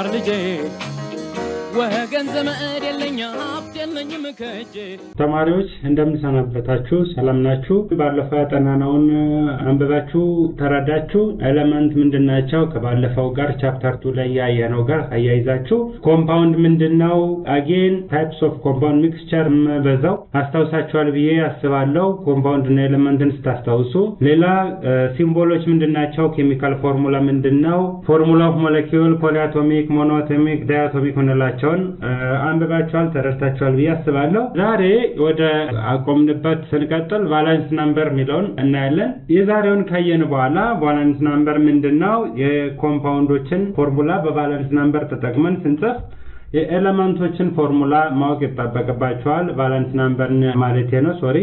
ተማር ልጄ ወገን ዘመድ የለኝ ሀብት የለኝም ከእጄ ተማሪዎች እንደምንሰናበታችሁ ሰላም ናችሁ? ባለፈው ያጠናነውን አንብባችሁ ተረዳችሁ? ኤሌመንት ምንድን ናቸው? ከባለፈው ጋር ቻፕተር ቱ ላይ ያየነው ጋር አያይዛችሁ ኮምፓውንድ ምንድን ነው? አጌን ታይፕስ ኦፍ ኮምፓውንድ ሚክስቸር በዛው አስታውሳችኋል ብዬ አስባለሁ። ኮምፓውንድ እና ኤሌመንትን ስታስታውሱ። ሌላ ሲምቦሎች ምንድን ናቸው? ኬሚካል ፎርሙላ ምንድን ነው? ፎርሙላ ኦፍ ሞለኪውል፣ ፖሊአቶሚክ፣ ሞኖአቶሚክ፣ ዳያቶሚክ ምንላቸውን አንብባችኋል ተረድታችኋል ብዬ አስባለሁ። ዛሬ ወደ አቆምንበት ስንቀጥል ቫላንስ ናምበር የሚለውን እናያለን። የዛሬውን ካየን በኋላ ቫላንስ ናምበር ምንድን ነው? የኮምፓውንዶችን ፎርሙላ በቫላንስ ናምበር ተጠቅመን ስንጽፍ የኤሌመንቶችን ፎርሙላ ማወቅ ይጠበቅባቸዋል። ቫለንስ ናምበርን ማለት ነው። ሶሪ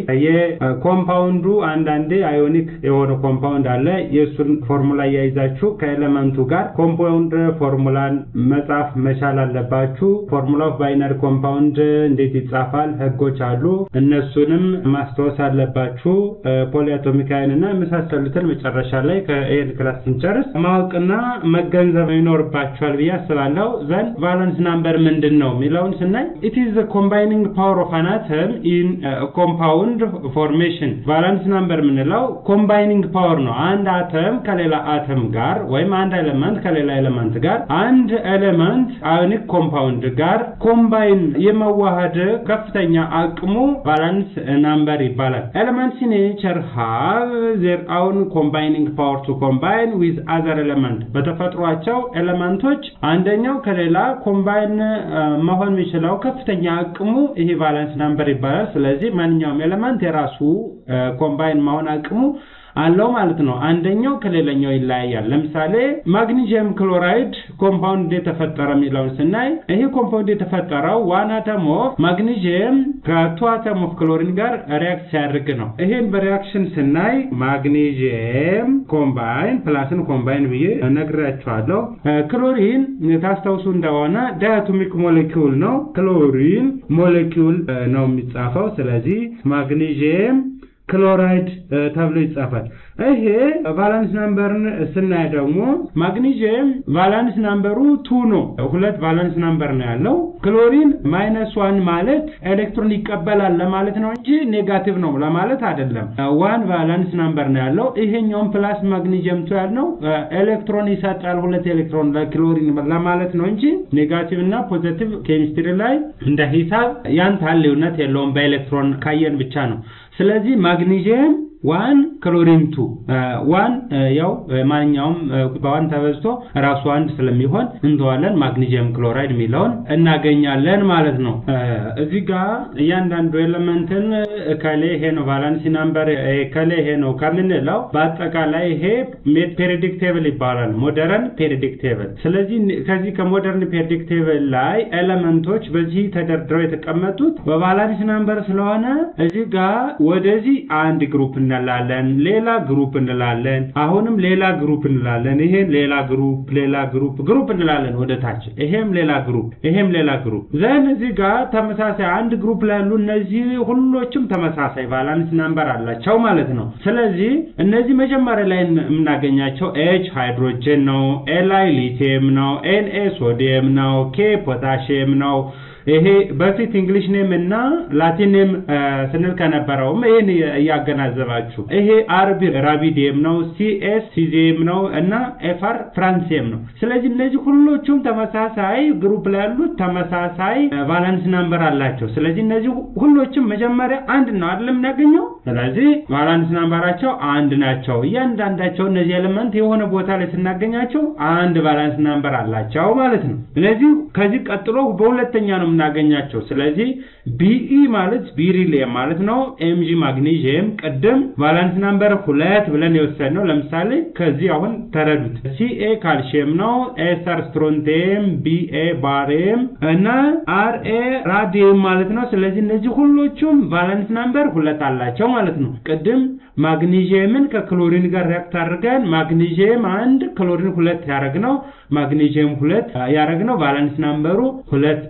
የኮምፓውንዱ አንዳንዴ አዮኒክ የሆነ ኮምፓውንድ አለ። የእሱን ፎርሙላ እያይዛችሁ ከኤሌመንቱ ጋር ኮምፓውንድ ፎርሙላን መጻፍ መቻል አለባችሁ። ፎርሙላ ኦፍ ባይነሪ ኮምፓውንድ እንዴት ይጻፋል? ህጎች አሉ። እነሱንም ማስታወስ አለባችሁ። ፖሊአቶሚክ አይን እና የመሳሰሉትን መጨረሻ ላይ ከኤል ክላስ ስንጨርስ ማወቅና መገንዘብ ይኖርባችኋል ብዬ አስባለሁ። ዘንድ ቫለንስ ናምበር ምንድን ነው የሚለውን ስናይ ኢት ኢዝ ኮምባይኒንግ ፓወር ኦፍ አን አተም ኢን ኮምፓውንድ ፎርሜሽን። ቫላንስ ናምበር የምንለው ኮምባይኒንግ ፓወር ነው። አንድ አተም ከሌላ አተም ጋር ወይም አንድ ኤሌመንት ከሌላ ኤሌመንት ጋር አንድ ኤሌመንት አዮኒክ ኮምፓውንድ ጋር ኮምባይን የመዋሃድ ከፍተኛ አቅሙ ቫላንስ ናምበር ይባላል። ኤሌመንትስ ኢን ኔቸር ሃቭ ዜር አውን ኮምባይኒንግ ፓወር ቱ ኮምባይን ዊዝ አዘር ኤሌመንት። በተፈጥሯቸው ኤሌመንቶች አንደኛው ከሌላ ኮምባይን መሆን የሚችለው ከፍተኛ አቅሙ ይሄ ቫለንስ ናምበር ይባላል። ስለዚህ ማንኛውም ኤሌመንት የራሱ ኮምባይን መሆን አቅሙ አለው ማለት ነው። አንደኛው ከሌላኛው ይለያያል። ለምሳሌ ማግኒዚየም ክሎራይድ ኮምፓውንድ የተፈጠረ የሚለውን ስናይ ይሄ ኮምፓውንድ የተፈጠረው ዋን አተም ኦፍ ማግኒዚየም ከቱ አተም ኦፍ ክሎሪን ጋር ሪያክት ሲያደርግ ነው። ይሄን በሪያክሽን ስናይ ማግኒዚየም ኮምባይን ፕላስን ኮምባይን ብዬ ነግራችኋለሁ። ክሎሪን ታስታውሱ እንደሆነ ዳያቶሚክ ሞሌኪውል ነው። ክሎሪን ሞሌኪውል ነው የሚጻፈው። ስለዚህ ማግኒዚየም ክሎራይድ ተብሎ ይጻፋል። ይሄ ቫላንስ ናምበርን ስናይ ደግሞ ማግኒዚየም ቫላንስ ናምበሩ ቱ ነው። ሁለት ቫላንስ ናምበር ነው ያለው። ክሎሪን ማይነስ ዋን ማለት ኤሌክትሮን ይቀበላል ለማለት ነው እንጂ ኔጋቲቭ ነው ለማለት አይደለም። ዋን ቫላንስ ናምበር ነው ያለው። ይሄኛውም ፕላስ ማግኒዚየም ቱ ያልነው ኤሌክትሮን ይሰጣል፣ ሁለት ኤሌክትሮን ለክሎሪን ለማለት ነው እንጂ ኔጋቲቭ እና ፖዘቲቭ ኬሚስትሪ ላይ እንደ ሂሳብ ያን ታህል ልዩነት የለውም። በኤሌክትሮን ካየን ብቻ ነው። ስለዚህ ማግኒዚየም ዋን ክሎሪን ቱ ዋን ያው ማንኛውም በዋን ተበዝቶ ራሱ አንድ ስለሚሆን እንተዋለን። ማግኒዚየም ክሎራይድ የሚለውን እናገኛለን ማለት ነው። እዚህ ጋር እያንዳንዱ ኤሌመንትን ከሌ ይሄ ነው ቫላንሲ ናምበር ከሌ ይሄ ነው ከምንለው በአጠቃላይ ይሄ ፔሪዲክ ቴብል ይባላል። ሞደርን ፔሪዲክ ቴብል። ስለዚህ ከዚህ ከሞደርን ፔሪዲክ ቴብል ላይ ኤሌመንቶች በዚህ ተደርድረው የተቀመጡት በቫላንሲ ናምበር ስለሆነ እዚህ ጋር ወደዚህ አንድ ግሩፕ እንላለን፣ ሌላ ግሩፕ እንላለን፣ አሁንም ሌላ ግሩፕ እንላለን። ይሄን ሌላ ግሩፕ ሌላ ግሩፕ ግሩፕ እንላለን ወደ ታች። ይሄም ሌላ ግሩፕ ይሄም ሌላ ግሩፕ ዘን እዚህ ጋር ተመሳሳይ አንድ ግሩፕ ላይ ያሉ እነዚህ ሁሎችም ተመሳሳይ ቫላንስ ናምበር አላቸው ማለት ነው። ስለዚህ እነዚህ መጀመሪያ ላይ የምናገኛቸው ኤች ሃይድሮጅን ነው፣ ኤል አይ ሊቲየም ነው፣ ኤን ኤ ሶዲየም ነው፣ ኬ ፖታሽየም ነው። ይሄ በፊት እንግሊሽ ኔም እና ላቲን ኔም ስንል ከነበረውም ይሄን እያገናዘባችሁ ይሄ አርቢ ራቢዲየም ነው፣ ሲኤስ ሲዚየም ነው እና ኤፍአር ፍራንሲየም ነው። ስለዚህ እነዚህ ሁሎቹም ተመሳሳይ ግሩፕ ላይ ያሉት ተመሳሳይ ቫላንስ ናምበር አላቸው። ስለዚህ እነዚህ ሁሎችም መጀመሪያ አንድ ነው አይደለም የምናገኘው። ስለዚህ ቫላንስ ናምበራቸው አንድ ናቸው። እያንዳንዳቸው እነዚህ ኤሌመንት የሆነ ቦታ ላይ ስናገኛቸው አንድ ቫላንስ ናምበር አላቸው ማለት ነው። ስለዚህ ከዚህ ቀጥሎ በሁለተኛ ነው የምናገኛቸው። ስለዚህ ቢኢ ማለት ቢሪሊየም ማለት ነው። ኤምጂ ማግኒዥየም ቅድም ቫላንስ ናምበር ሁለት ብለን የወሰድነው ለምሳሌ ከዚህ አሁን ተረዱት። ሲኤ ካልሽየም ነው። ኤስተር ስትሮንቴም፣ ቢኤ ባሬም እና አርኤ ራዲየም ማለት ነው። ስለዚህ እነዚህ ሁሎቹም ቫላንስ ናምበር ሁለት አላቸው ማለት ነው። ቅድም ማግኒዥየምን ከክሎሪን ጋር ሪያክት አድርገን ማግኒዥየም አንድ ክሎሪን ሁለት ያደረግነው ማግኒዥየም ሁለት ያደረግነው ቫላንስ ናምበሩ ሁለት ፔሪድ ላይ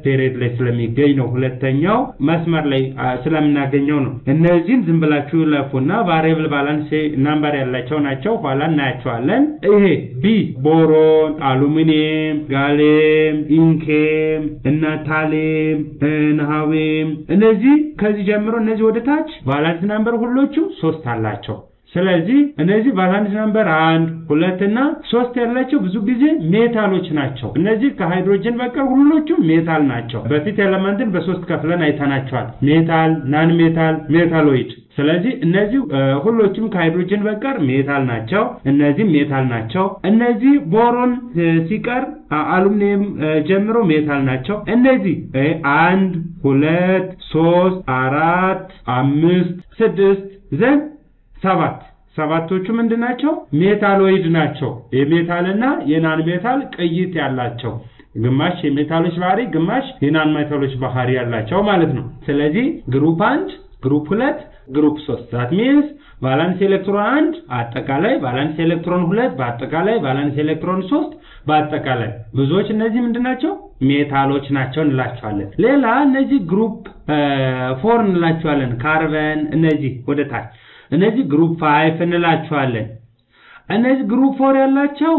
ላይ ስለሚገኝ ነው። ሁለተኛው መስመር ላይ ስለምናገኘው ነው። እነዚህን ዝም ብላችሁ ለፉና ቫሪያብል ባላንስ ናምበር ያላቸው ናቸው። ኋላ እናያቸዋለን። ይሄ ቢ ቦሮን፣ አሉሚኒየም፣ ጋሌም፣ ኢንኬም እና ታሌም፣ ነሐዌም እነዚህ ከዚህ ጀምሮ እነዚህ ወደ ታች ቫላንስ ናምበር ሁሎቹም ሶስት አላቸው። ስለዚህ እነዚህ ቫላንስ ናምበር አንድ ሁለት እና ሶስት ያላቸው ብዙ ጊዜ ሜታሎች ናቸው። እነዚህ ከሃይድሮጅን በቀር ሁሎቹም ሜታል ናቸው። በፊት ኤለመንትን በሶስት ከፍለን አይተናቸዋል። ሜታል፣ ናን ሜታል፣ ሜታሎይድ። ስለዚህ እነዚህ ሁሎቹም ከሃይድሮጅን በቀር ሜታል ናቸው። እነዚህ ሜታል ናቸው። እነዚህ ቦሮን ሲቀር አሉሚኒየም ጀምሮ ሜታል ናቸው። እነዚህ አንድ ሁለት ሶስት አራት አምስት ስድስት ዘን ሰባት ሰባቶቹ ምንድን ናቸው? ሜታሎይድ ናቸው። የሜታልና የናን ሜታል ቅይት ያላቸው ግማሽ የሜታሎች ባህሪ ግማሽ የናን ሜታሎች ባህሪ ያላቸው ማለት ነው። ስለዚህ ግሩፕ አንድ፣ ግሩፕ ሁለት፣ ግሩፕ ሶስት ዛት ሚንስ ቫላንስ ኤሌክትሮን አንድ አጠቃላይ ቫላንስ ኤሌክትሮን ሁለት በአጠቃላይ ቫላንስ ኤሌክትሮን ሶስት በአጠቃላይ ብዙዎች እነዚህ ምንድን ናቸው? ሜታሎች ናቸው እንላቸዋለን። ሌላ እነዚህ ግሩፕ ፎር እንላቸዋለን። ካርበን እነዚህ ወደ ታች እነዚህ ግሩፕ ፋይቭ እንላቸዋለን። እነዚህ ግሩፕ ፎር ያላቸው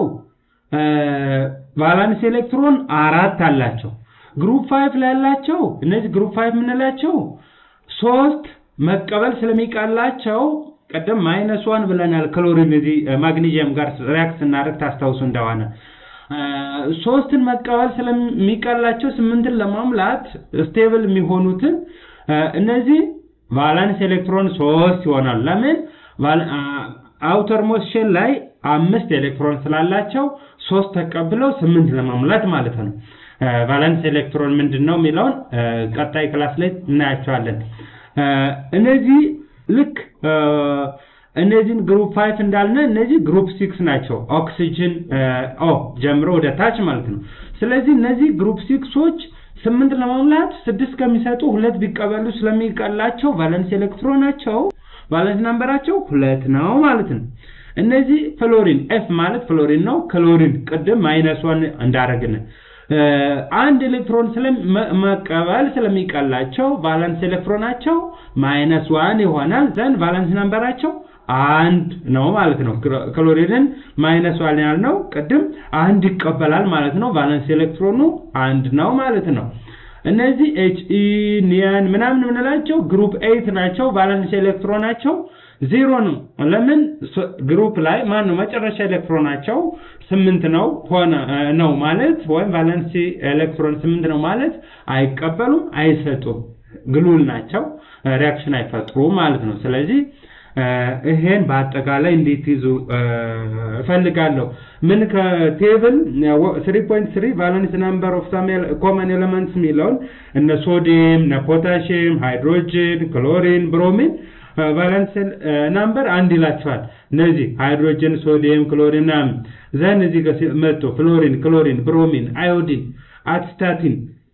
ቫላንስ ኤሌክትሮን አራት አላቸው። ግሩፕ ፋይቭ ላይ ያላቸው እነዚህ ግሩፕ ፋይቭ የምንላቸው ሶስት መቀበል ስለሚቀላቸው ቀደም ማይነስ ዋን ብለናል። ክሎሪን እዚህ ማግኒዚየም ጋር ሪያክት ስናደርግ ታስታውሱ እንደሆነ ሶስትን መቀበል ስለሚቀላቸው ስምንትን ለማሙላት ስቴብል የሚሆኑትን እነዚህ ቫላንስ ኤሌክትሮን ሶስት ይሆናል። ለምን አውተር ሞስት ላይ አምስት ኤሌክትሮን ስላላቸው ሶስት ተቀብለው ስምንት ለማሙላት ማለት ነው። ቫላንስ ኤሌክትሮን ምንድን ነው የሚለውን ቀጣይ ክላስ ላይ እናያቸዋለን። እነዚህ ልክ እነዚህን ግሩፕ ፋይቭ እንዳልነ እነዚህ ግሩፕ ሲክስ ናቸው። ኦክሲጅን ኦ ጀምሮ ወደ ታች ማለት ነው። ስለዚህ እነዚህ ግሩፕ ሲክሶች ስምንት ለመሙላት ስድስት ከሚሰጡ ሁለት ቢቀበሉ ስለሚቀላቸው ቫለንስ ኤሌክትሮናቸው ቫለንስ ናምበራቸው ሁለት ነው ማለት ነው። እነዚህ ፍሎሪን ኤፍ ማለት ፍሎሪን ነው። ክሎሪን ቅድም ማይነስ ዋን እንዳረግን አንድ ኤሌክትሮን መቀበል ስለሚቀላቸው ቫለንስ ኤሌክትሮናቸው ማይነስ ዋን ይሆናል። ዘንድ ቫለንስ ናምበራቸው አንድ ነው ማለት ነው። ክሎሪንን ማይነስ ዋን ያልነው ቅድም አንድ ይቀበላል ማለት ነው። ቫለንስ ኤሌክትሮኑ አንድ ነው ማለት ነው። እነዚህ ኤች ኢ ኒየን ምናምን የምንላቸው ግሩፕ ኤይት ናቸው። ቫለንስ ኤሌክትሮናቸው ዜሮ ነው። ለምን ግሩፕ ላይ ማን ነው መጨረሻ ኤሌክትሮናቸው ስምንት ነው ሆነ ነው ማለት ወይም ቫለንሲ ኤሌክትሮን ስምንት ነው ማለት አይቀበሉም፣ አይሰጡም፣ ግሉል ናቸው፣ ሪያክሽን አይፈጥሩም ማለት ነው። ስለዚህ ይሄን በአጠቃላይ እንዴት ይዙ እፈልጋለሁ። ምን ከቴብል 3.3 ቫለንስ ናምበር ኦፍ ሳም ኮመን ኤሌመንትስ የሚለውን እነ ሶዲየም፣ እነ ፖታሽየም፣ ሃይድሮጅን፣ ክሎሪን፣ ብሮሚን ቫለንስ ናምበር አንድ ይላቸዋል። እነዚህ ሃይድሮጅን፣ ሶዲየም፣ ክሎሪን ምናምን ዘን እዚህ ጋር መጥቶ ፍሎሪን፣ ክሎሪን፣ ብሮሚን፣ አዮዲን፣ አትስታቲን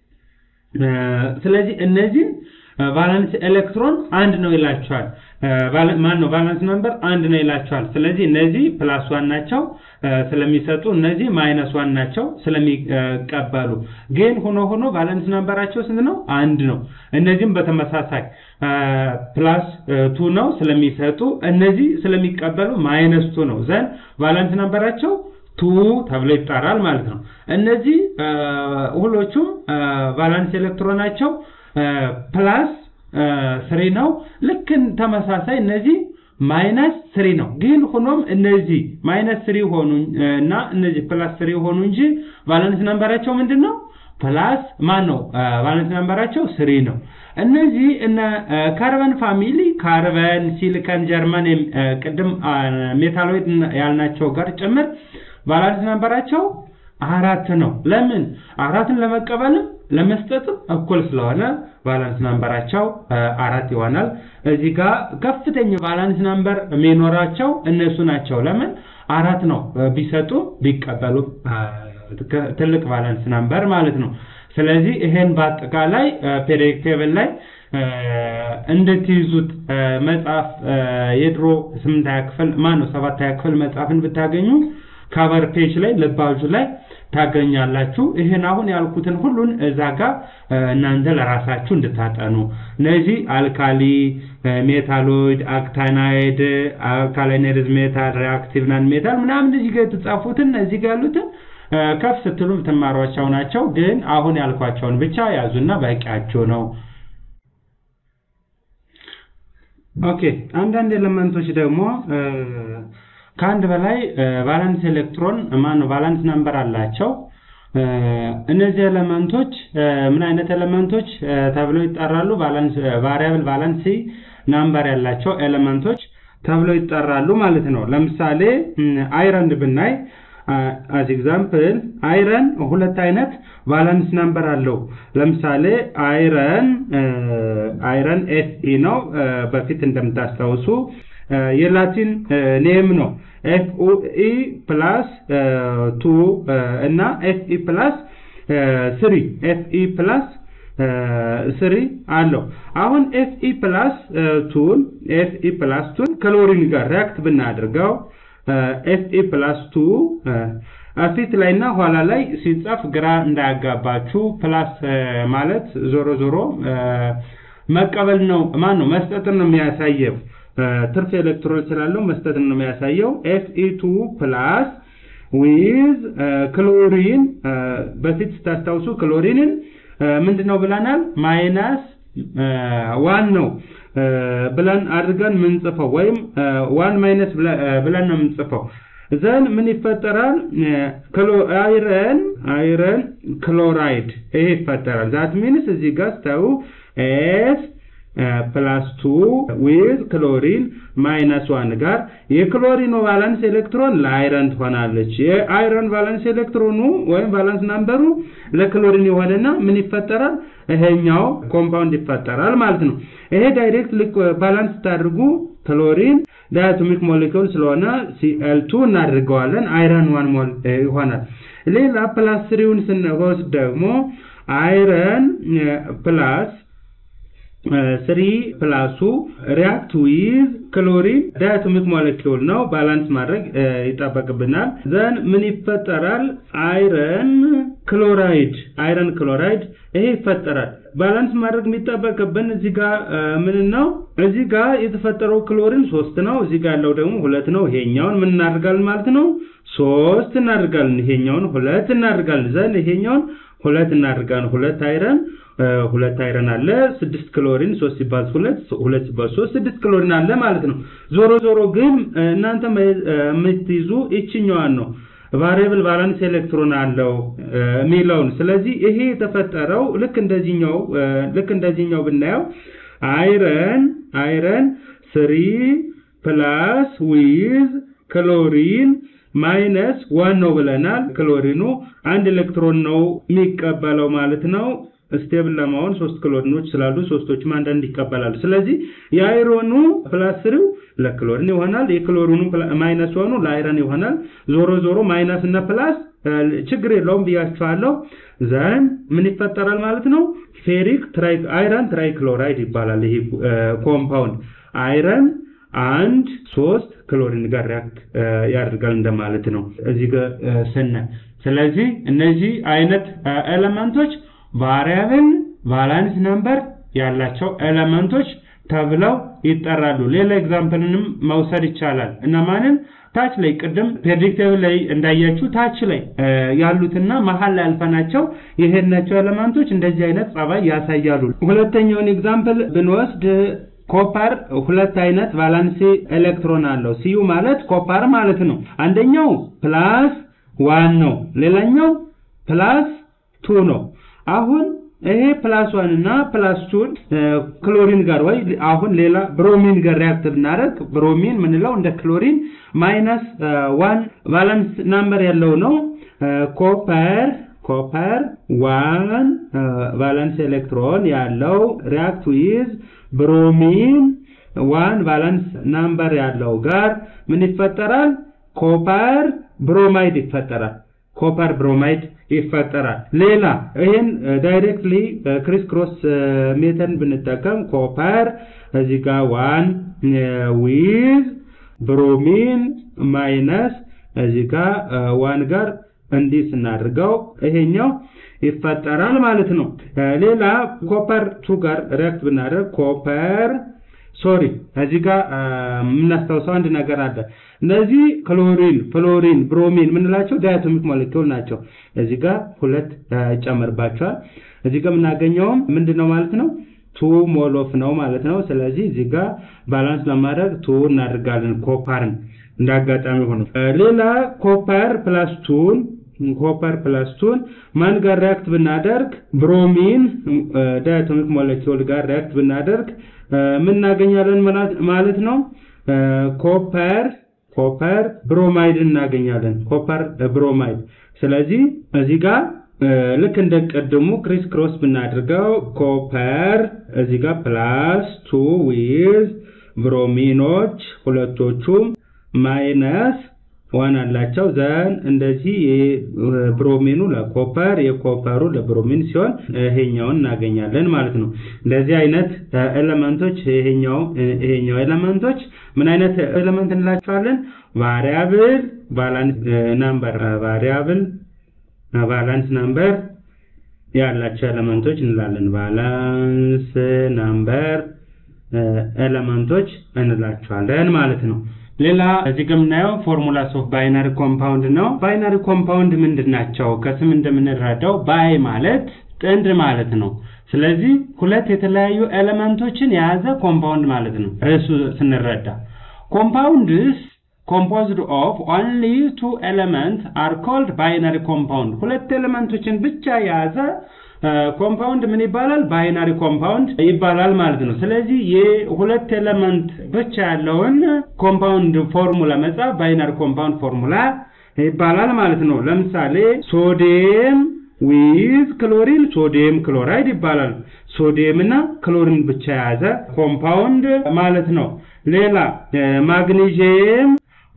ስለዚህ እነዚህን ቫለንስ ኤሌክትሮን አንድ ነው ይላቸዋል። ማን ነው ቫለንስ ነምበር አንድ ነው ይላቸዋል። ስለዚህ እነዚህ ፕላስ ዋን ናቸው ስለሚሰጡ፣ እነዚህ ማይነስ ዋን ናቸው ስለሚቀበሉ። ግን ሆኖ ሆኖ ቫለንስ ነምበራቸው ስንት ነው? አንድ ነው። እነዚህም በተመሳሳይ ፕላስ ቱ ነው ስለሚሰጡ፣ እነዚህ ስለሚቀበሉ ማይነስ ቱ ነው። ዘንድ ቫለንስ ነምበራቸው ቱ ተብሎ ይጠራል ማለት ነው። እነዚህ ሁሎቹም ቫላንስ ኤሌክትሮናቸው ፕላስ ስሪ ነው። ልክ ተመሳሳይ እነዚህ ማይነስ ስሪ ነው። ግን ሆኖም እነዚህ ማይነስ ስሪ ሆኑ እና እነዚህ ፕላስ ስሪ ሆኑ እንጂ ቫለንስ ነምበራቸው ምንድን ነው? ፕላስ ማን ነው? ቫለንስ ነምበራቸው ስሪ ነው። እነዚህ እነ ካርበን ፋሚሊ ካርበን፣ ሲሊከን፣ ጀርመን ቅድም ሜታሎይድ ያልናቸው ጋር ጭምር ቫላንስ ነምበራቸው አራት ነው። ለምን አራትን ለመቀበልም ለመስጠትም እኩል ስለሆነ ቫላንስ ናምበራቸው አራት ይሆናል። እዚህ ጋር ከፍተኛ ቫላንስ ናምበር የሚኖራቸው እነሱ ናቸው። ለምን አራት ነው ቢሰጡ ቢቀበሉ ትልቅ ቫላንስ ናምበር ማለት ነው። ስለዚህ ይሄን በአጠቃላይ ፔሪዮዲክ ቴብል ላይ እንድትይዙት መጽሐፍ የድሮ ስምንተኛ ክፍል ማን ነው ሰባተኛ ክፍል መጽሐፍን ብታገኙ ካቨር ፔጅ ላይ ልባጁ ላይ ታገኛላችሁ። ይህን አሁን ያልኩትን ሁሉን እዛ ጋር እናንተ ለራሳችሁ እንድታጠኑ እነዚህ አልካሊ ሜታሎይድ፣ አክታናይድ፣ አልካላይነሪዝ ሜታል፣ ሪአክቲቭ ናን ሜታል ምናምን እዚህ ጋር የተጻፉትን እዚህ ጋር ያሉትን ከፍ ስትሉ ትማሯቸው ናቸው። ግን አሁን ያልኳቸውን ብቻ ያዙና በቂያችሁ ነው። ኦኬ አንዳንድ ኤሌመንቶች ደግሞ ከአንድ በላይ ቫላንስ ኤሌክትሮን ማን ነው ቫላንስ ናምበር አላቸው። እነዚህ ኤሌመንቶች ምን አይነት ኤሌመንቶች ተብለው ይጠራሉ? ቫላንስ ቫሪያብል ቫላንሲ ናምበር ያላቸው ኤሌመንቶች ተብለው ይጠራሉ ማለት ነው። ለምሳሌ አይረን ብናይ አዝ ኤግዛምፕል አይረን ሁለት አይነት ቫላንስ ናምበር አለው። ለምሳሌ አይረን አይረን ኤፍኢ ነው። በፊት እንደምታስታውሱ የላቲን ኔም ነው። ኤፍኢ ፕላስ ቱ እና ኤፍኢ ፕላስ ስሪ ኤፍኢ ፕላስ ስሪ አለው። አሁን ኤፍኢ ፕላስ ቱን ኤፍኢ ፕላስ ቱን ክሎሪን ጋር ሪያክት ብናደርገው ኤፍኢ ፕላስ ቱ ፊት ላይ እና ኋላ ላይ ሲጻፍ ግራ እንዳያጋባችሁ። ፕላስ ማለት ዞሮ ዞሮ መቀበል ነው። ማን ነው መስጠትን ነው የሚያሳየው። ትርፍ ኤሌክትሮን ስላለው መስጠትን ነው የሚያሳየው። ኤፍኢ ቱ ፕላስ ዊዝ ክሎሪን በፊት ስታስታውሱ ክሎሪንን ምንድነው ብለናል? ማይናስ ዋን ነው ብለን አድርገን ምንጽፈው ወይም ዋን ማይነስ ብለን ነው የምንጽፈው። ዘን ምን ይፈጠራል? አይረን አይረን ክሎራይድ ይሄ ይፈጠራል። ዛት ሚንስ እዚህ ጋር ስታዩ ኤስ ፕላስ ቱ ዊዝ ክሎሪን ማይነስ ዋን ጋር የክሎሪኑ ቫላንስ ኤሌክትሮን ለአይረን ትሆናለች። የአይረን ቫላንስ ኤሌክትሮኑ ወይም ቫላንስ ናምበሩ ለክሎሪን የሆነና ምን ይፈጠራል? ይሄኛው ኮምፓውንድ ይፈጠራል ማለት ነው። ይሄ ዳይሬክት ባላንስ ስታደርጉ ክሎሪን ዳያቶሚክ ሞሌኪውል ስለሆነ ሲኤል2 እናድርገዋለን። አይረን ዋን ሞል ይሆናል። ሌላ ፕላስ ስሪውን ስንወስድ ደግሞ አይረን ፕላስ ስሪ ፕላሱ ሪያክት ዊዝ ክሎሪን ዳያቶሚክ ሞለኪውል ነው። ባላንስ ማድረግ ይጠበቅብናል። ዘን ምን ይፈጠራል? አይረን ክሎራይድ አይረን ክሎራይድ ይሄ ይፈጠራል። ባላንስ ማድረግ የሚጠበቅብን እዚህ ጋር ምን ነው? እዚህ ጋር የተፈጠረው ክሎሪን ሶስት ነው። እዚህ ጋር ያለው ደግሞ ሁለት ነው። ይሄኛውን ምን እናደርጋለን ማለት ነው? ሶስት እናደርጋለን። ይሄኛውን ሁለት እናደርጋለን። ዘን ይሄኛውን ሁለት እናደርጋለን። ሁለት አይረን ሁለት አይረን አለ። ስድስት ክሎሪን ሶስት ሲባዝ ሁለት ሁለት ሲባዝ ሶስት ስድስት ክሎሪን አለ ማለት ነው። ዞሮ ዞሮ ግን እናንተ የምትይዙ ይችኛዋን ነው ቫሪያብል ቫላንስ ኤሌክትሮን አለው የሚለውን። ስለዚህ ይሄ የተፈጠረው ልክ እንደዚህኛው ልክ እንደዚህኛው ብናየው አይረን አይረን ስሪ ፕላስ ዊዝ ክሎሪን ማይነስ ዋን ነው ብለናል። ክሎሪኑ አንድ ኤሌክትሮን ነው የሚቀበለው ማለት ነው። ስቴብል ለመሆን ሶስት ክሎሪኖች ስላሉ ሶስቶችም አንዳንድ ይቀበላሉ። ስለዚህ የአይሮኑ ፕላስ ስሪው ለክሎሪን ይሆናል። የክሎሪኑ ማይነስ ዋኑ ለአይረን ይሆናል። ዞሮ ዞሮ ማይነስ እና ፕላስ ችግር የለውም ብያቸዋለሁ። ዘን ምን ይፈጠራል ማለት ነው? ፌሪክ አይረን ትራይክሎራይድ ይባላል። ይሄ ኮምፓውንድ አይረን አንድ ሶስት ክሎሪን ጋር ሪያክት ያደርጋል እንደማለት ነው እዚህ ጋር ስናይ። ስለዚህ እነዚህ አይነት ኤሌመንቶች ቫሪያብል ቫላንስ ነምበር ያላቸው ኤሌመንቶች ተብለው ይጠራሉ። ሌላ ኤግዛምፕልንም መውሰድ ይቻላል። እነማንን? ታች ላይ ቅድም ፕሬዲክቲቭ ላይ እንዳያችሁ ታች ላይ ያሉትና መሀል ላይ ያልፈናቸው የሄድናቸው ኤሌመንቶች እንደዚህ አይነት ጸባይ ያሳያሉ። ሁለተኛውን ኤግዛምፕል ብንወስድ ኮፐር ሁለት አይነት ቫላንሲ ኤሌክትሮን አለው። ሲዩ ማለት ኮፐር ማለት ነው። አንደኛው ፕላስ ዋን ነው፣ ሌላኛው ፕላስ ቱ ነው። አሁን ይሄ ፕላስ ዋን እና ፕላስ ቱን ክሎሪን ጋር ወይ አሁን ሌላ ብሮሚን ጋር ሪያክት ብናደርግ ብሮሚን ምንለው እንደ ክሎሪን ማይነስ ዋን ቫላንስ ናምበር ያለው ነው። ኮፐር ኮፐር ዋን ቫላንስ ኤሌክትሮን ያለው ሪያክት ዊዝ ብሮሚን ዋን ቫላንስ ናምበር ያለው ጋር ምን ይፈጠራል? ኮፐር ብሮማይድ ይፈጠራል። ኮፐር ብሮማይድ ይፈጠራል። ሌላ ይህን ዳይሬክትሊ ክሪስ ክሮስ ሜተን ብንጠቀም ኮፐር እዚህ ጋር ዋን ዊዝ ብሮሚን ማይነስ እዚህ ጋር ዋን ጋር እንዲህ ስናድርገው ይሄኛው ይፈጠራል ማለት ነው። ሌላ ኮፐር ቱ ጋር ሪያክት ብናደርግ ኮፐር ሶሪ እዚህ ጋር የምናስታውሰው አንድ ነገር አለ። እነዚህ ክሎሪን፣ ፍሎሪን፣ ብሮሚን የምንላቸው ዳያቶሚክ ሞለኪውል ናቸው። እዚህ ጋር ሁለት ይጨመርባቸዋል። እዚህ ጋር የምናገኘውም ምንድን ነው ማለት ነው ቱ ሞሎፍ ነው ማለት ነው። ስለዚህ እዚህ ጋር ባላንስ ለማድረግ ቱ እናደርጋለን ኮፐርን እንዳጋጣሚ ሆኖ ሌላ ኮፐር ፕላስ ቱን ኮፐር ፕላስ ቱን ማን ጋር ሪያክት ብናደርግ ብሮሚን ዳያቶሚክ ሞለኪውል ጋር ሪያክት ብናደርግ ምን እናገኛለን ማለት ነው? ኮፐር ኮፐር ብሮማይድ እናገኛለን። ኮፐር ብሮማይድ። ስለዚህ እዚህ ጋር ልክ እንደ ቀድሙ ክሪስ ክሮስ ብናድርገው ኮፐር እዚህ ጋር ፕላስ ቱ ዊዝ ብሮሚኖች ሁለቶቹም ማይነስ ዋን አላቸው ዘን እንደዚህ የብሮሚኑ ለኮፐር የኮፐሩ ለብሮሚን ሲሆን ይሄኛውን እናገኛለን ማለት ነው። እንደዚህ አይነት ኤሌመንቶች ይሄኛው ይሄኛው ኤሌመንቶች ምን አይነት ኤሌመንት እንላቸዋለን? ቫሪያብል ባላንስ ናምበር ቫሪያብል ባላንስ ናምበር ያላቸው ኤሌመንቶች እንላለን። ባላንስ ናምበር ኤሌመንቶች እንላቸዋለን ማለት ነው። ሌላ እዚህ ጋር የምናየው ፎርሙላስ ኦፍ ባይናሪ ኮምፓውንድ ነው። ባይናሪ ኮምፓውንድ ምንድን ናቸው? ከስም እንደምንረዳው ባይ ማለት ጥንድ ማለት ነው። ስለዚህ ሁለት የተለያዩ ኤሌመንቶችን የያዘ ኮምፓውንድ ማለት ነው። ርዕሱ ስንረዳ ኮምፓውንድስ composed of only two elements are called binary compound ሁለት ኤሌመንቶችን ብቻ የያዘ ኮምፓውንድ ምን ይባላል? ባይናሪ ኮምፓውንድ ይባላል ማለት ነው። ስለዚህ የሁለት ኤሌመንት ብቻ ያለውን ኮምፓውንድ ፎርሙላ መጻፍ ባይናሪ ኮምፓውንድ ፎርሙላ ይባላል ማለት ነው። ለምሳሌ ሶዲየም ዊዝ ክሎሪን ሶዲየም ክሎራይድ ይባላል። ሶዲየም እና ክሎሪን ብቻ የያዘ ኮምፓውንድ ማለት ነው። ሌላ ማግኒዥየም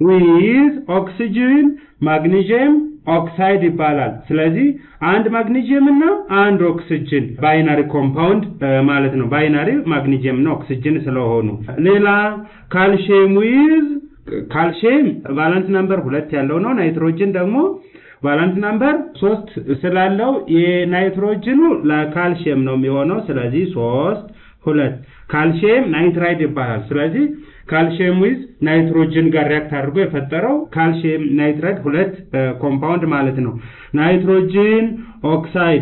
ዊዝ ኦክሲጅን ማግኒዥየም ኦክሳይድ ይባላል። ስለዚህ አንድ ማግኒዥየም እና አንድ ኦክሲጅን ባይናሪ ኮምፓውንድ ማለት ነው። ባይናሪ ማግኒዥየም እና ኦክሲጅን ስለሆኑ ሌላ ካልሽየም ዊዝ ካልሽየም ቫላንስ ነምበር ሁለት ያለው ነው። ናይትሮጅን ደግሞ ቫላንስ ነምበር ሶስት ስላለው የናይትሮጅኑ ለካልሽየም ነው የሚሆነው። ስለዚህ ሶስት ሁለት ካልሽየም ናይትራይድ ይባላል። ስለዚህ ካልሽየም ዊዝ ናይትሮጅን ጋር ሪያክት አድርጎ የፈጠረው ካልሽየም ናይትራይድ ሁለት ኮምፓውንድ ማለት ነው። ናይትሮጅን ኦክሳይድ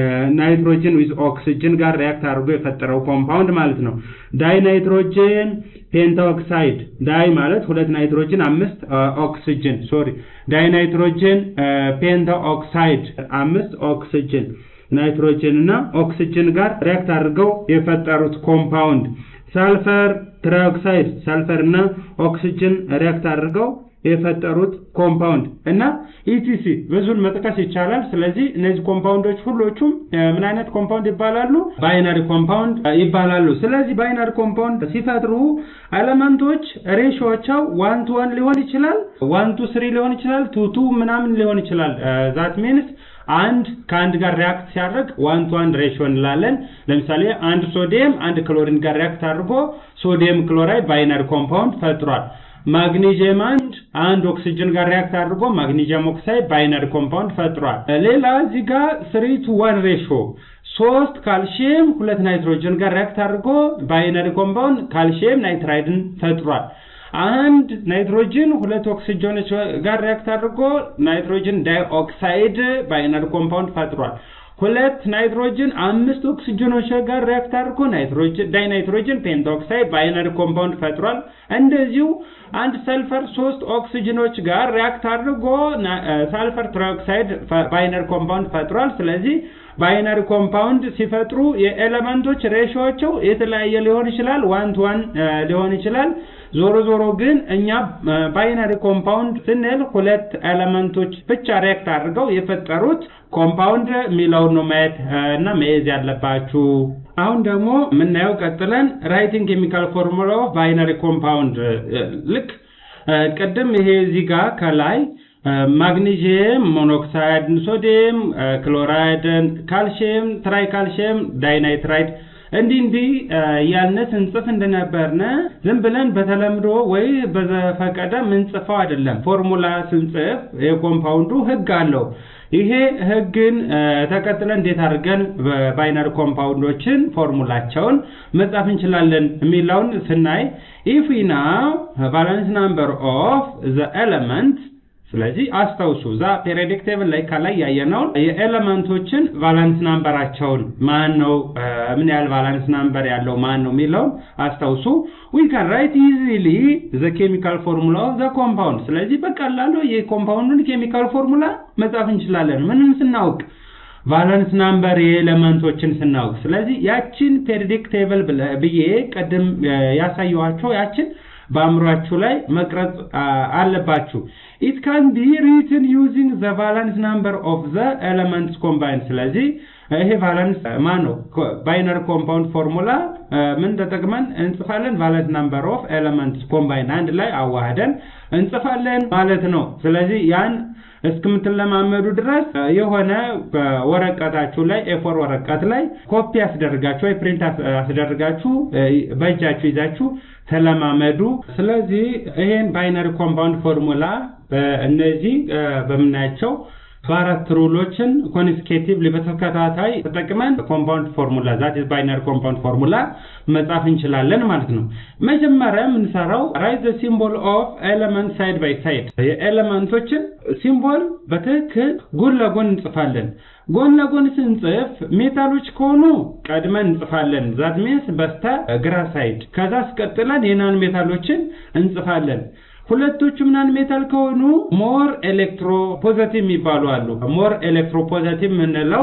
ናይትሮጅን ዊዝ ኦክሲጅን ጋር ሪያክት አድርጎ የፈጠረው ኮምፓውንድ ማለት ነው። ዳይ ናይትሮጅን ፔንታ ኦክሳይድ ዳይ ማለት ሁለት ናይትሮጅን አምስት ኦክሲጅን ሶሪ ዳይ ናይትሮጅን ፔንታ ኦክሳይድ አምስት ኦክሲጅን ናይትሮጅን እና ኦክሲጅን ጋር ሪያክት አድርገው የፈጠሩት ኮምፓውንድ ሳልፈር ትራይኦክሳይድ ሳልፈር እና ኦክሲጅን ሪያክት አድርገው የፈጠሩት ኮምፓውንድ እና ኢቲሲ ብዙን መጥቀስ ይቻላል። ስለዚህ እነዚህ ኮምፓውንዶች ሁሎቹም ምን አይነት ኮምፓውንድ ይባላሉ? ባይናሪ ኮምፓውንድ ይባላሉ። ስለዚህ ባይናሪ ኮምፓውንድ ሲፈጥሩ ኤሌመንቶች ሬሾቸው ዋን ቱ ዋን ሊሆን ይችላል፣ ዋን ቱ ስሪ ሊሆን ይችላል፣ ቱ ቱ ምናምን ሊሆን ይችላል። ዛት ሚንስ አንድ ከአንድ ጋር ሪያክት ሲያደርግ ዋን ቱ ዋን ሬሽዮ እንላለን። ለምሳሌ አንድ ሶዲየም አንድ ክሎሪን ጋር ሪያክት አድርጎ ሶዲየም ክሎራይድ ባይናሪ ኮምፓውንድ ፈጥሯል። ማግኒዥየም አንድ አንድ ኦክሲጅን ጋር ሪያክት አድርጎ ማግኒዥየም ኦክሳይድ ባይናሪ ኮምፓውንድ ፈጥሯል። ሌላ እዚህ ጋር ስሪ ቱ ዋን ሬሽዮ ሶስት ካልሽየም ሁለት ናይትሮጅን ጋር ሪያክት አድርጎ ባይናሪ ኮምፓውንድ ካልሽየም ናይትራይድን ፈጥሯል። አንድ ናይትሮጅን ሁለት ኦክሲጅኖች ጋር ሪያክት አድርጎ ናይትሮጅን ዳይኦክሳይድ ባይናሪ ኮምፓውንድ ፈጥሯል። ሁለት ናይትሮጅን አምስት ኦክሲጅኖች ጋር ሪያክት አድርጎ ናይትሮጅን ዳይናይትሮጅን ፔንታኦክሳይድ ባይናሪ ኮምፓውንድ ፈጥሯል። እንደዚሁ አንድ ሰልፈር ሶስት ኦክሲጅኖች ጋር ሪያክት አድርጎ ሳልፈር ትራይኦክሳይድ ባይናሪ ኮምፓውንድ ፈጥሯል። ስለዚህ ባይናሪ ኮምፓውንድ ሲፈጥሩ የኤሌመንቶች ሬሾቸው የተለያየ ሊሆን ይችላል፣ ዋን ቱ ዋን ሊሆን ይችላል። ዞሮ ዞሮ ግን እኛ ባይናሪ ኮምፓውንድ ስንል ሁለት ኤሌመንቶች ብቻ ሪያክት አድርገው የፈጠሩት ኮምፓውንድ የሚለውን ነው ማየት እና መያዝ ያለባችሁ። አሁን ደግሞ የምናየው ቀጥለን ራይቲንግ ኬሚካል ፎርሙላ ኦፍ ባይናሪ ኮምፓውንድ ልክ ቅድም ይሄ እዚህ ጋር ከላይ ማግኒዥየም ሞኖክሳይድ፣ ሶዲየም ክሎራይድ፣ ካልሽየም ትራይ ካልሽየም ዳይናይትራይድ እንዲህ እንዲህ ያልነ ስንጽፍ እንደነበርነ ዝም ብለን በተለምዶ ወይ በዘፈቀደ ምንጽፈው አይደለም። ፎርሙላ ስንጽፍ የኮምፓውንዱ ህግ አለው። ይሄ ህግን ተከትለን እንዴት አድርገን ባይነሪ ኮምፓውንዶችን ፎርሙላቸውን መጻፍ እንችላለን የሚለውን ስናይ ኢፍ ዊ ናው ቫለንስ ናምበር ኦፍ ዘ ኤለመንት ስለዚህ አስታውሱ ዛ ፔሪዮዲክ ቴብል ላይ ከላይ ያየነውን የኤለመንቶችን ቫላንስ ናምበራቸውን ማን ነው ምን ያህል ቫላንስ ናምበር ያለው ማን ነው የሚለውን አስታውሱ። ዊ ካን ራይት ኢዚሊ ዘ ኬሚካል ፎርሙላ ኦፍ ዘ ኮምፓውንድ። ስለዚህ በቀላሉ የኮምፓውንዱን ኬሚካል ፎርሙላ መጻፍ እንችላለን ምንም ስናውቅ ቫለንስ ናምበር የኤለመንቶችን ስናውቅ። ስለዚህ ያችን ፔሪዮዲክ ቴብል ብዬ ቅድም ያሳየኋቸው ያችን በአእምሯችሁ ላይ መቅረጽ አለባችሁ። ኢት ካን ቢ ሪትን ዩዚንግ ዘ ቫለንስ ናምበር ኦፍ ዘ ኤለመንትስ ኮምባይን። ስለዚህ ይሄ ቫለንስ ማን ነው? ባይነሪ ኮምፓውንድ ፎርሙላ ምን ተጠቅመን እንጽፋለን? ቫለንስ ናምበር ኦፍ ኤለመንትስ ኮምባይን አንድ ላይ አዋህደን እንጽፋለን ማለት ነው። ስለዚህ ያን እስከምትለማመዱ ድረስ የሆነ ወረቀታችሁ ላይ ኤፎር ወረቀት ላይ ኮፒ አስደርጋችሁ ወይ ፕሪንት አስደርጋችሁ በእጃችሁ ይዛችሁ ተለማመዱ። ስለዚህ ይሄን ባይነሪ ኮምፓውንድ ፎርሙላ እነዚህ በምናያቸው በአራት ሩሎችን ኮንስኬቲቭሊ በተከታታይ ተጠቅመን ኮምፓውንድ ፎርሙላ ዛት ኢዝ ባይነሪ ኮምፓውንድ ፎርሙላ መጻፍ እንችላለን ማለት ነው። መጀመሪያ የምንሰራው ራይት ዘ ሲምቦል ኦፍ ኤለመንት ሳይድ ባይ ሳይድ የኤለመንቶችን ሲምቦል በትክክል ጎን ለጎን እንጽፋለን። ጎን ለጎን ስንጽፍ ሜታሎች ከሆኑ ቀድመን እንጽፋለን። ዛት ሚንስ በስተ ግራ ሳይድ። ከዛ አስቀጥለን የናን ሜታሎችን እንጽፋለን። ሁለቶቹ ምናን ሜታል ከሆኑ ሞር ኤሌክትሮ ፖዘቲቭ የሚባሉ አሉ። ሞር ኤሌክትሮ ፖዘቲቭ የምንለው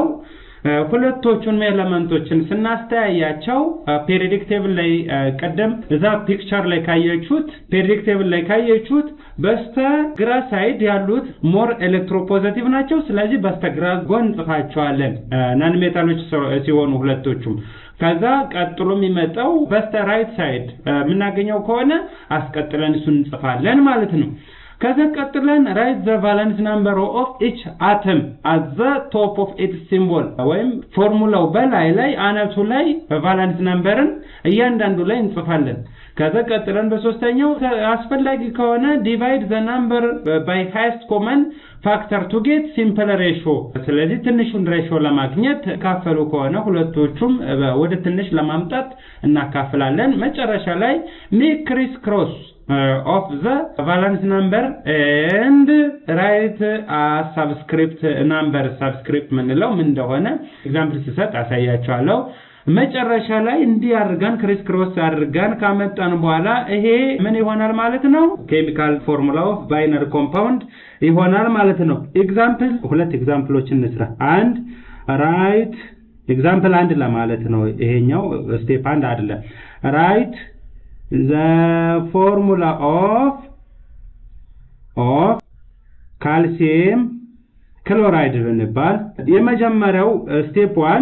ሁለቶቹን ኤለመንቶችን ስናስተያያቸው ፔሪዮዲክ ቴብል ላይ ቀደም እዛ ፒክቸር ላይ ካየችሁት ፔሪዮዲክ ቴብል ላይ ካየችሁት በስተ ግራ ሳይድ ያሉት ሞር ኤሌክትሮ ፖዘቲቭ ናቸው። ስለዚህ በስተ ግራ ጎን እንጽፋቸዋለን ናን ሜታሎች ሲሆኑ ሁለቶቹም ከዛ ቀጥሎ የሚመጣው በስተ ራይት ሳይድ የምናገኘው ከሆነ አስቀጥለን እሱን እንጽፋለን ማለት ነው። ከዛ ቀጥለን ራይት ዘ ቫለንስ ናምበር ኦፍ ኢች አተም አት ዘ ቶፕ ኦፍ ኢትስ ሲምቦል ወይም ፎርሙላው በላይ ላይ አናቱ ላይ ቫለንስ ናምበርን እያንዳንዱ ላይ እንጽፋለን። ከዛ ቀጥለን በሶስተኛው አስፈላጊ ከሆነ ዲቫይድ ዘ ናምበር ባይ ሃይስት ኮመን ፋክተር ቱ ጌት ሲምፕል ሬሾ። ስለዚህ ትንሹን ሬሾ ለማግኘት ካፈሉ ከሆነ ሁለቶቹም ወደ ትንሽ ለማምጣት እናካፍላለን። መጨረሻ ላይ ሜክ ክሪስ ክሮስ ኦፍ ዘ ቫለንስ ናምበር ኤንድ ራይት ሳብስክሪፕት ናምበር። ሳብስክሪፕት ምንለው ምን እንደሆነ ኤግዛምፕል ስሰጥ አሳያቸዋለሁ። መጨረሻ ላይ እንዲህ አድርገን ክሪስ ክሮስ አድርገን ካመጣን በኋላ ይሄ ምን ይሆናል ማለት ነው? ኬሚካል ፎርሙላ ኦፍ ባይነሪ ኮምፓውንድ ይሆናል ማለት ነው። ኤግዛምፕል ሁለት ኤግዛምፕሎችን እንስራ። አንድ ራይት ኤግዛምፕል አንድ ለማለት ነው። ይሄኛው ስቴፕ አንድ አይደለም። ራይት ዘ ፎርሙላ ኦፍ ኦፍ ካልሲየም ክሎራይድ ብንባል የመጀመሪያው ስቴፕ ዋን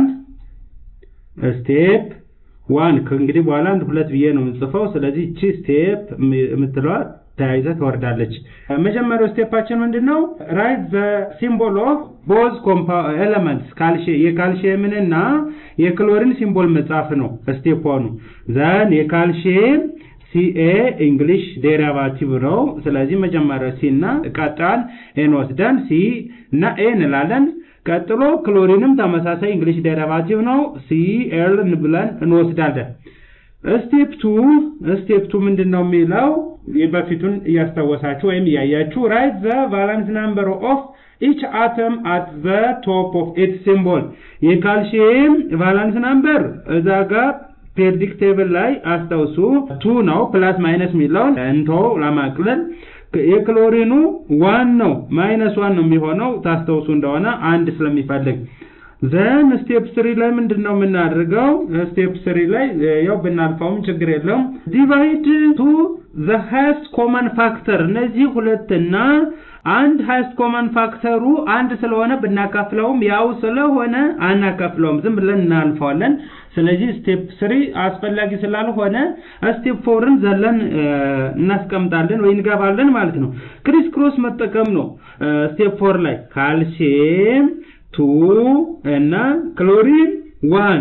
ስቴፕ ዋን ከእንግዲህ በኋላ አንድ ሁለት ብዬ ነው የምጽፈው። ስለዚህ እቺ ስቴፕ የምትለዋ ተያይዘ ትወርዳለች። መጀመሪያው ስቴፓችን ምንድን ነው? ራይት ዘ ሲምቦል ኦፍ ቦዝ ኤለመንትስ የካልሽየምንና የክሎሪን ሲምቦል መጻፍ ነው ስቴፕ ዋኑ። ዘን የካልሽየም ሲኤ እንግሊሽ ዴሪቫቲቭ ነው። ስለዚህ መጀመሪያ ሲ እና ቀጣን ኤን ወስደን ሲ እና ኤ እንላለን። ቀጥሎ ክሎሪንም ተመሳሳይ እንግሊሽ ዴሪቫቲቭ ነው። ሲ ኤል ብለን እንወስዳለን። ስቴፕ ቱ ስቴፕ ቱ ምንድን ነው የሚለው በፊቱን እያስታወሳችሁ ወይም እያያችሁ ራይት ዘ ቫላንስ ናምበር ኦፍ ኢች አተም አት ዘ ቶፕ ኦፍ ኢት ሲምቦል የካልሲየም ቫላንስ ናምበር እዛ ጋር ፔሪዮዲክ ቴብል ላይ አስታውሱ ቱ ነው። ፕላስ ማይነስ የሚለውን እንቶ ለማቅለል የክሎሪኑ ዋን ነው ማይነስ ዋን ነው የሚሆነው ታስታውሱ እንደሆነ አንድ ስለሚፈልግ ዘን ስቴፕ ስሪ ላይ ምንድን ነው የምናደርገው? ስቴፕ ስሪ ላይ ያው ብናልፈውም ችግር የለውም። ዲቫይድ ቱ ዘ ሃይስት ኮመን ፋክተር እነዚህ ሁለትና አንድ ሃይስት ኮመን ፋክተሩ አንድ ስለሆነ ብናካፍለውም ያው ስለሆነ አናካፍለውም፣ ዝም ብለን እናልፈዋለን። ስለዚህ ስቴፕ ስሪ አስፈላጊ ስላልሆነ ስቴፕ ፎርን ዘለን እናስቀምጣለን ወይ እንገባለን ማለት ነው። ክሪስ ክሮስ መጠቀም ነው። ስቴፕ ፎር ላይ ካልሲየም ቱ እና ክሎሪን ዋን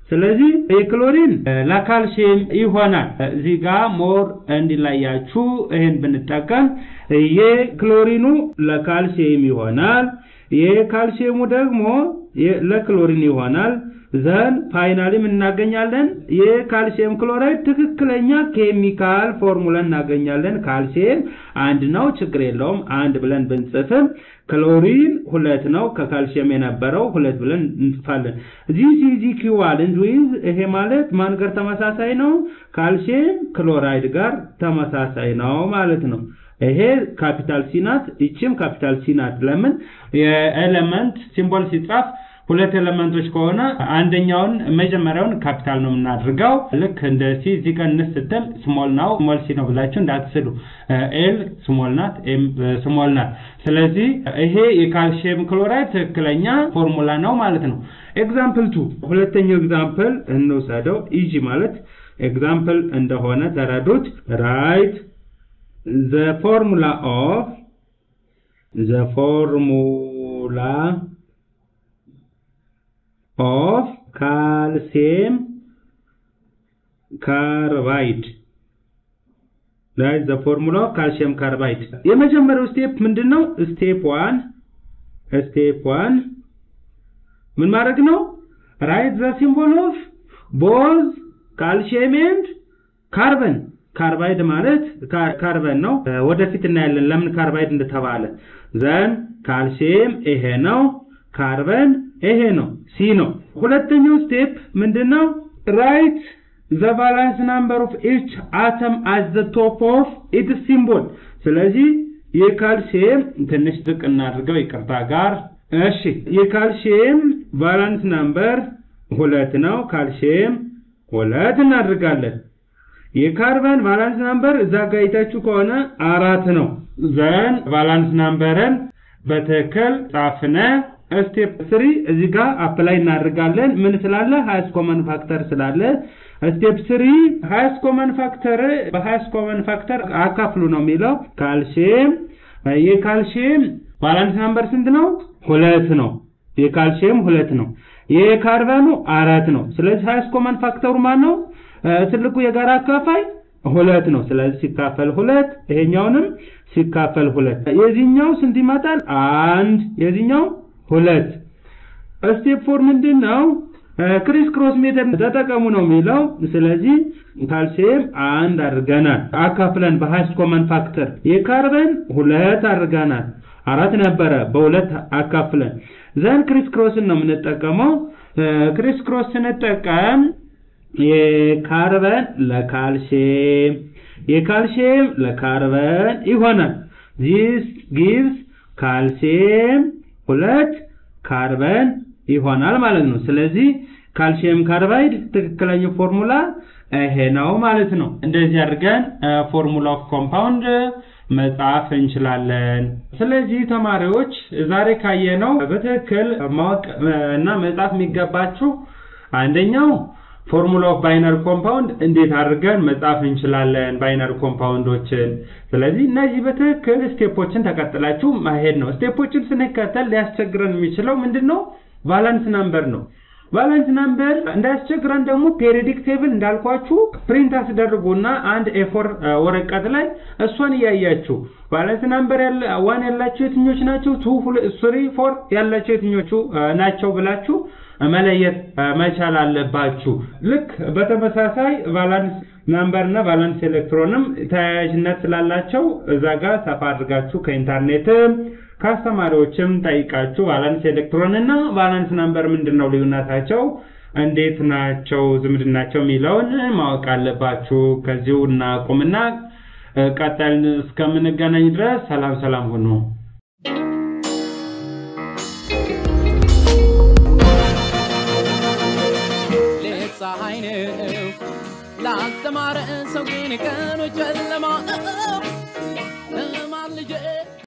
ስለዚህ የክሎሪን ለካልሲየም ይሆናል። እዚህ ጋር ሞር እንዲላያችሁ ይህን ብንጠቀም የክሎሪኑ ለካልሲየም ይሆናል፣ የካልሲየሙ ደግሞ ለክሎሪን ይሆናል። ዘን ፋይናሊም እናገኛለን የካልሲየም ክሎራይድ ትክክለኛ ኬሚካል ፎርሙላ እናገኛለን። ካልሲየም አንድ ነው፣ ችግር የለውም አንድ ብለን ብንጽፍም ክሎሪን ሁለት ነው፣ ከካልሲየም የነበረው ሁለት ብለን እንጽፋለን። ዚስ ኢዝ ኢኩቫለንት ዊዝ ይሄ ማለት ማን ጋር ተመሳሳይ ነው? ካልሲየም ክሎራይድ ጋር ተመሳሳይ ነው ማለት ነው። ይሄ ካፒታል ሲ ናት፣ ይቺም ካፒታል ሲ ናት። ለምን የኤሌመንት ሲምቦል ሲጻፍ ሁለት ኤሌመንቶች ከሆነ አንደኛውን መጀመሪያውን ካፒታል ነው የምናድርገው። ልክ እንደ ሲ እዚህ ጋር እንስ ስትል ስሞል ነው ስሞል ሲ ነው ብላችሁ እንዳትስሉ። ኤል ስሞል ናት፣ ኤም ስሞል ናት። ስለዚህ ይሄ የካልሲየም ክሎራይድ ትክክለኛ ፎርሙላ ነው ማለት ነው። ኤግዛምፕል ቱ ሁለተኛው ኤግዛምፕል እንውሰደው። ኢጂ ማለት ኤግዛምፕል እንደሆነ ተረዱት። ራይት ዘ ፎርሙላ ኦፍ ዘ ፎርሙላ ኦፍ ካልሲየም ካርባይድ ላይ ዘ ፎርሙላ ኦፍ ካልሲየም ካርባይድ የመጀመሪያው ስቴፕ ምንድነው? ስቴፕ ዋን ስቴፕ ዋን ምን ማድረግ ነው? ራይት ዘ ሲምቦል ኦፍ ቦዝ ካልሲየም ኤንድ ካርበን ካርባይድ ማለት ካርበን ነው። ወደፊት እናያለን ለምን ካርባይድ እንደተባለ። ዘን ካልሲየም ይሄ ነው፣ ካርበን ይሄ ነው፣ ሲ ነው። ሁለተኛው ስቴፕ ምንድነው? ራይት ዘ ቫላንስ ናምበር ኦፍ ኢች አተም አት ዘ ቶፕ ኦፍ ኢትስ ሲምቦል። ስለዚህ የካልሲየም ትንሽ ዝቅ እናድርገው ይቅርታ ጋር እሺ፣ የካልሲየም ቫላንስ ናምበር ሁለት ነው። ካልሲየም ሁለት እናድርጋለን። የካርበን ቫላንስ ናምበር እዛ ጋር አይታችሁ ከሆነ አራት ነው። ዘን ቫላንስ ናምበርን በትክክል ጻፍነ። ስቴፕ ስሪ እዚህ ጋር አፕላይ እናደርጋለን። ምን ስላለ ሃይስት ኮመን ፋክተር ስላለ ስቴፕ ስሪ ሃይስት ኮመን ፋክተር በሃይስት ኮመን ፋክተር አካፍሉ ነው የሚለው። ካልሲየም የካልሲየም ቫላንስ ናምበር ስንት ነው? ሁለት ነው። የካልሲየም ሁለት ነው። የካርበኑ አራት ነው። ስለዚህ ሃይስት ኮመን ፋክተሩ ማን ነው? ትልቁ የጋራ አካፋይ ሁለት ነው። ስለዚህ ሲካፈል ሁለት ይሄኛውንም ሲካፈል ሁለት የዚህኛው ስንት ይመጣል? አንድ የዚህኛው ሁለት። ስቴፕ ፎር ምንድን ነው? ክሪስ ክሮስ ሜተድ ተጠቀሙ ነው የሚለው። ስለዚህ ካልሲየም አንድ አድርገናል አካፍለን በሃይስት ኮመን ፋክተር። የካርበን ሁለት አድርገናል አራት ነበረ በሁለት አካፍለን። ዘን ክሪስ ክሮስን ነው የምንጠቀመው። ክሪስ ክሮስ ስንጠቀም የካርበን ለካልሲየም የካልሲየም ለካርበን ይሆናል። ዚስ ጊቭስ ካልሲየም ሁለት ካርበን ይሆናል ማለት ነው። ስለዚህ ካልሲየም ካርባይድ ትክክለኛው ፎርሙላ ይሄ ነው ማለት ነው። እንደዚህ አድርገን ፎርሙላ ኦፍ ኮምፓውንድ መጻፍ እንችላለን። ስለዚህ ተማሪዎች ዛሬ ካየነው በትክክል ማወቅ እና መጻፍ የሚገባችሁ አንደኛው ፎርሙላ ኦፍ ባይነር ኮምፓውንድ እንዴት አድርገን መጻፍ እንችላለን ባይነር ኮምፓውንዶችን። ስለዚህ እነዚህ በትክክል ስቴፖችን ተከትላችሁ ማሄድ ነው። ስቴፖችን ስንከተል ሊያስቸግረን የሚችለው ምንድነው? ቫላንስ ናምበር ነው። ቫላንስ ናምበር እንዳያስቸግረን ደግሞ ፔሪዮዲክ ቴብል እንዳልኳችሁ ፕሪንት አስደርጉና አንድ ኤፎር ወረቀት ላይ እሷን እያያችሁ ቫላንስ ናምበር ዋን ያላቸው የትኞች ናቸው፣ ቱ ስሪ ፎር ያላቸው የትኞቹ ናቸው ብላችሁ መለየት መቻል አለባችሁ። ልክ በተመሳሳይ ቫላንስ ናምበር እና ቫላንስ ኤሌክትሮንም ተያያዥነት ስላላቸው እዛ ጋር ሰፋ አድርጋችሁ ከኢንተርኔትም ከአስተማሪዎችም ጠይቃችሁ ቫላንስ ኤሌክትሮን እና ቫላንስ ናምበር ምንድን ነው ልዩነታቸው፣ እንዴት ናቸው ዝምድናቸው የሚለውን ማወቅ አለባችሁ። ከዚሁ እናቁምና ቀጣይ እስከምንገናኝ ድረስ ሰላም ሰላም ሁኑ። ፀሐይ ነው ላልተማረ ሰው ግን ቀኑ ጨለማ ነው።